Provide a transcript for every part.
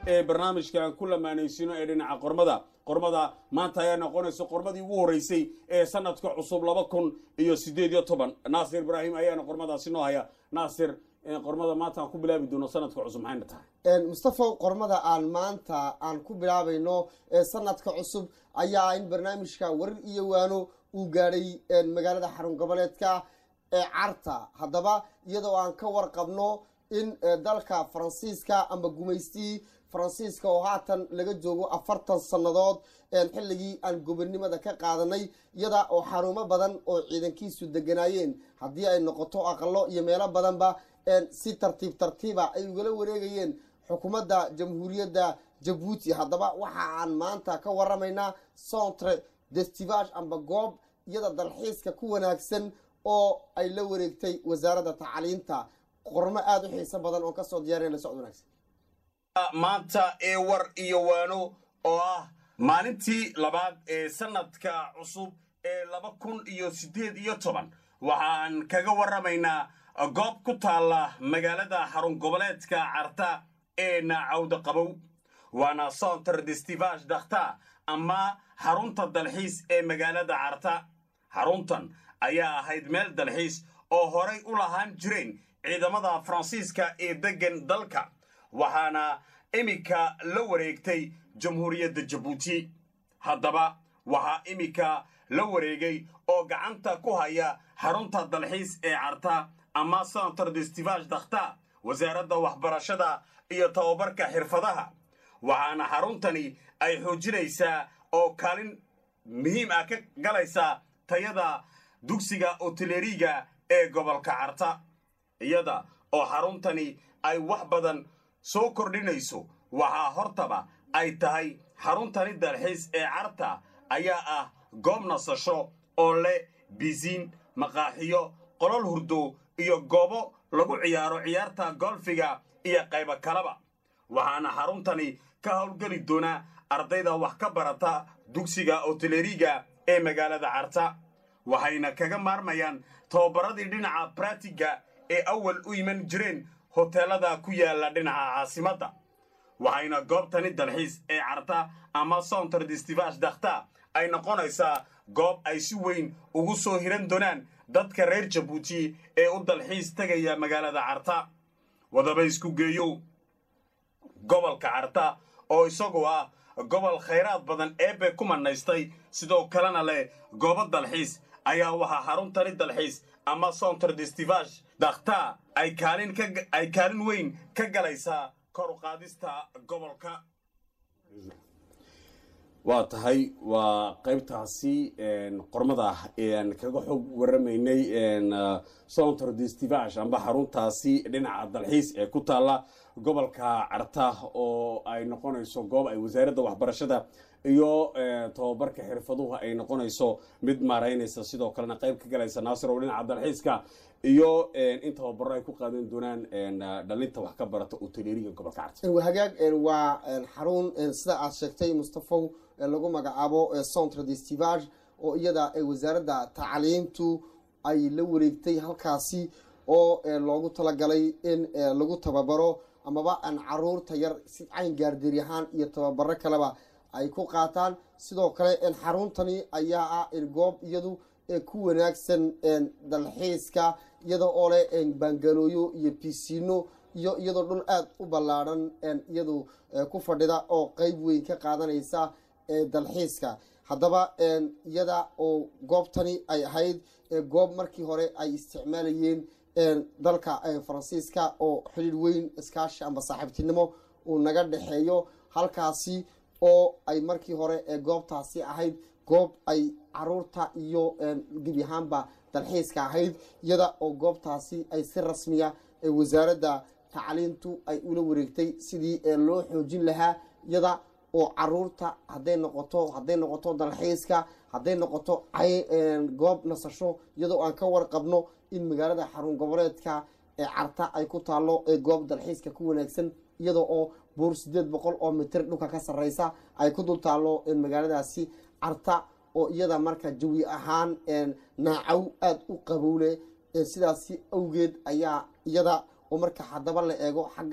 ee barnaamijka aan ku lamaanaysino ee dhinaca qormada qormada maanta ayaa noqonaysa qormadii ugu horreysay ee sanadka cusub laba kun iyo siddeed iyo toban naasir ibraahim ayaana qormadaasi noo haya naasir qormada maanta aan ku bilaabi doono sanadka cusub maxayna tahay mustafa qormada aan maanta aan ku bilaabayno ee sanadka cusub ayaa in barnaamijka warar iyo waano uu gaadhay magaalada xarun goboleedka ee carta haddaba iyadoo aan ka warqabno in dalka faransiiska ama gumaystii faransiiska oo haatan laga joogo afartan sannadood xilligii aan gobonnimada ka qaadanay iyada oo xarumo badan oo ciidankiisu deganaayeen haddii ay noqoto aqalo iyo meelo badanba si tartiib tartiiba ay ugala wareegayeen xukuumadda jamhuuriyadda jabuuti haddaba waxa aan maanta ka waramaynaa centre destivage amba goob iyada dalxiiska ku wanaagsan oo ay la wareegtay wasaaradda tacliinta qormo aada u xiiso badan oo kasoo diyaariya la socod wanaagsan maanta ee war iyo waano oo ah maalintii labaad ee sanadka cusub ee laba kun iyo siddeed iyo toban waxaan kaga warramaynaa goob ku taalla magaalada xarun goboleedka carta ee naacawda qabow waana centre destivage dakhta ama xarunta dalxiis ee magaalada carta xaruntan ayaa ahayd meel dalxiis oo horay u lahaan jireen ciidamada faransiiska ee deggan dalka waxaana iminka la wareegtay jamhuuriyadda jabuuti haddaba waxaa iminka la wareegay oo gacanta ku haya xarunta dalxiis ee carta ama centre destivage dakhta wasaaradda waxbarashada iyo tababarka xirfadaha waxaana xaruntani ay xoojinaysaa oo kaalin muhiim ah ka galaysaa tayada dugsiga oteleriga ee gobolka carta iyada oo xaruntani ay wax badan soo kordhinayso waxaa hortaba ay tahay xaruntani dalxiis ee carta ayaa ah goob nasasho oo leh bisiin maqaaxiyo qolol hurdo iyo goobo lagu ciyaaro ciyaarta golfiga iyo qaybo kaleba waxaana xaruntani ka howlgeli doonaa ardayda wax ka barata dugsiga oteleriga ee magaalada carta waxayna kaga maarmayaan tababaradii dhinaca bratiga ee awal u iman jireen hoteelada ku yaalla dhinaca caasimadda waxayna goobtani dalxiis ee carta ama centre destivage dakhta ay noqonaysaa goob ay si weyn ugu soo hiran doonaan dadka reer jabuuti ee u dalxiis tegaya magaalada carta wadaba isku geeyow gobolka carta oo isagu ah gobol khayraad badan eebbe ku manaystay sidoo kalena leh goobo dalxiis ayaa waxaa xaruntani dalxiis ama centre destivage dakhta ay kaalin ay kaalin weyn ka galaysaa kor u qaadista gobolka waa tahay waa qaybtaasi qormada aan kaga xog waramaynay centre destivage amba xaruntaasi dhinaca dalxiis ee ku taalla gobolka carta oo ay noqonayso goob ay wasaaradda waxbarashada iyo tababarka xirfaduhu ay noqonayso mid maaraynaysa sidoo kalena qayb ka galaysa naasir oo dhinaca dalxiiska iyo in tababaro ay ku qaadan doonaan dhalinta wax ka barata uteleriga gobolka carta hagaag waa xarun sida aad sheegtay mustafow lagu magacaabo centre destivage oo iyada wasaaradda tacliintu ay la wareegtay halkaasi oo loogu talagalay in lagu tababaro amaba aan caruurta yar si cayn gaardeeri ahaan iyo tababaro kaleba ay ku qaataan sidoo kale xaruntani ayaa ah goob iyadu ku wanaagsan dalxiiska iyada oo leh baangalooyo iyo bisiino iyo iyadoo dhul aada u ballaadhan iyadu ku fadhida oo qeyb weyn ka qaadanaysa dalxiiska haddaba iyada oo goobtani ay ahayd goob markii hore ay isticmaalayeen dalka faransiiska oo xidhiir weyn iskaashi amba saaxiibtinimo uu naga dhexeeyo halkaasi oo ay markii hore goobtaasi ahayd goob ay caruurta iyo gebi ahaanba dalxiiska ahayd iyada oo goobtaasi ay si rasmiya wasaaradda tacliintu ay ula wareegtay sidii loo xoojin lahaa iyada oo caruurta haday noqoto hadday noqoto dalxiiska hadday noqoto goob nasasho iyadoo aan ka warqabno in magaalada xarun goboleedka ee carta ay ku taalo goob dalxiiska ku wanaagsan iyada oo buur sideed boqol oo mitir dhulka ka sareysa ay ku dul taalo magaaladaasi carta oo iyada marka jawi ahaan naacow aada u qabowle sidaasi awgeed ayaa iyada oo marka haddaba la eego xagga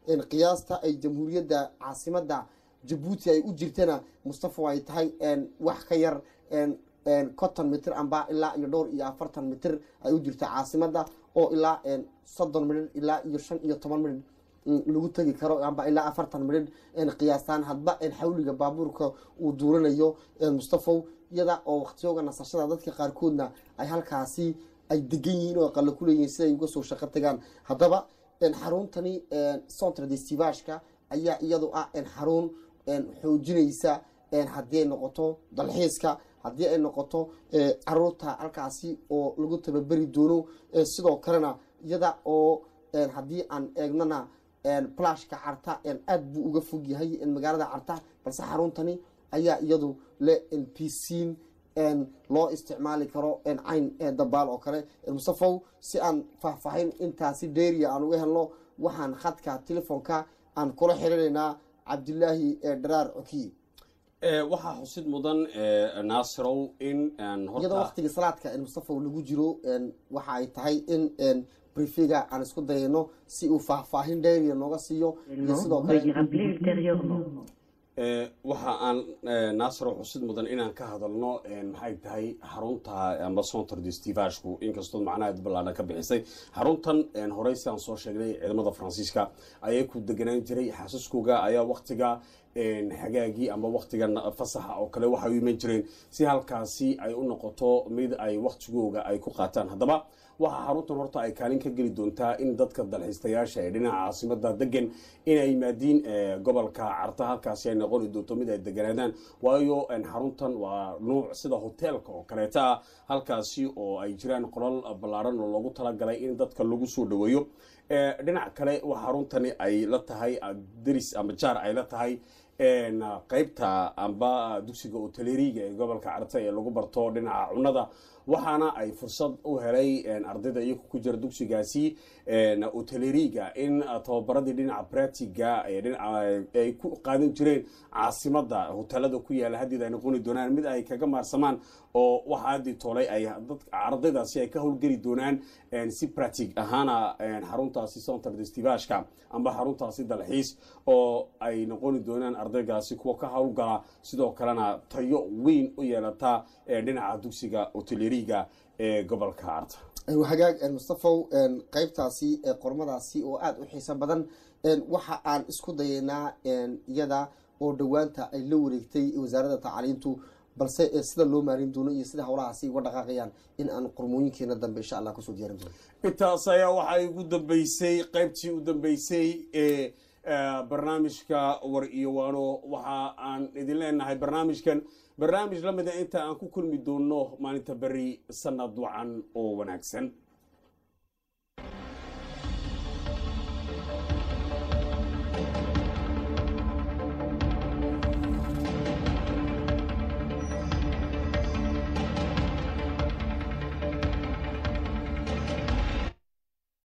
qiyaasta ay jamhuuriyadda caasimadda jabuuti ay u jirtana mustafa ay tahay wax ka yar conton mitir amba ilaa iyo dhowr iyo afartan mitir ay u jirta caasimadda oo ilaa soddon midhir ilaa iyo shan iyo toban midhir lagu tegi karo amba ilaa afartan midhir qiyaastaan hadba xawliga baabuurka uu duuranayo mustafow iyada oo waqtiyooga nasashada dadka qaarkoodna ay halkaasi ay degan yihiin oo aqalo ku leeyihiin siday uga soo shaqo tagaan haddaba xaruntani centre destivashka ayaa iyadu ah xarun xoojinaysa haddii ay noqoto dalxiiska haddii ay noqoto caruurta halkaasi oo lagu tababeri doono sidoo kalena iyada oo haddii aan eegnana plashka carta aada buu uga fog yahay magaalada carta balse xaruntani ayaa iyadu le pcin loo isticmaali karo cayn dabaal oo kale mustafow si aan faahfaahin intaasi dheeriya aan uga helno waxaan khadka telefoonka aan kula xiriiraynaa cabdilaahi dharaar cokiye waxaa xusid mudan naasirow in iyadoo waqtigii salaadka mustafow lagu jiro waxa ay tahay in brifiga aan isku dayayno si uu faahfaahin dheeriya nooga siiyo iyo sidoo kale waxa aan naasiro xusid mudan inaan ka hadalno maxay tahay xarunta amba centre destivashku inkastoo macnaha ballaadhan ka bixisay xaruntan horey si aan soo sheegnay ciidamada faransiiska ayay ku deganaan jiray xaasaskooga ayaa waktiga xagaagii amba waktiga fasaxa oo kale waxay u iman jireen si halkaasi ay u noqoto mid ay waktigooga ay ku qaataan haddaba waxaa xaruntan horta ay kaalin ka geli doontaa in dadka dalxiistayaasha ee dhinaca caasimada degan inay yimaadiin gobolka carta halkaasi ay noqoni doonto mid ay deganaadaan waayo xaruntan waa nuuc sida hoteelka oo kaleeta ah halkaasi oo ay jiraan qolal ballaaran oo loogu talagalay in dadka lagu soo dhaweeyo dhinac kale waa xaruntani ay la tahay deris ama jaar ay la tahay qeybta amba dugsiga oteleriga ee gobolka carta ee lagu barto dhinaca cunada waxaana ay fursad u helay ardayda iyagu ku jira dugsigaasi oteleriga in tababaradii dhinaca bratiga ay ku qaadan jireen caasimada hotelada ku yaala haddeed ay noqoni doonaan mid ay kaga maarsamaan oo waxa haddii toolay ay ardaydaasi ay ka howlgeli doonaan si bratig ahaana xaruntaasi centre destivashka amba xaruntaasi dalxiis oo ay noqoni doonaan ardaygaasi kuwa ka howlgala sidoo kalena tayo weyn u yeelata dhinaca dugsiga oteleriga ee gobolka carta hagaag mustafow qeybtaasi qormadaasi oo aada u xiiso badan waxa aan isku dayaynaa iyada oo dhowaanta ay la wareegtay wasaaradda tacliintu balse sida loo maarin doono iyo sida howlahaasi uga dhaqaaqayaan in aan qormooyinkeena dambe insha allah kusoo diyaarin doono intaas ayaa waxaa igu dambeysay qeybtii u dambeysay ee barnaamijka war iyo waano waxa aan idin leenahay barnaamijkan barnaamij la mida inta aan ku kulmi doono maalinta beri sanad wacan oo wanaagsan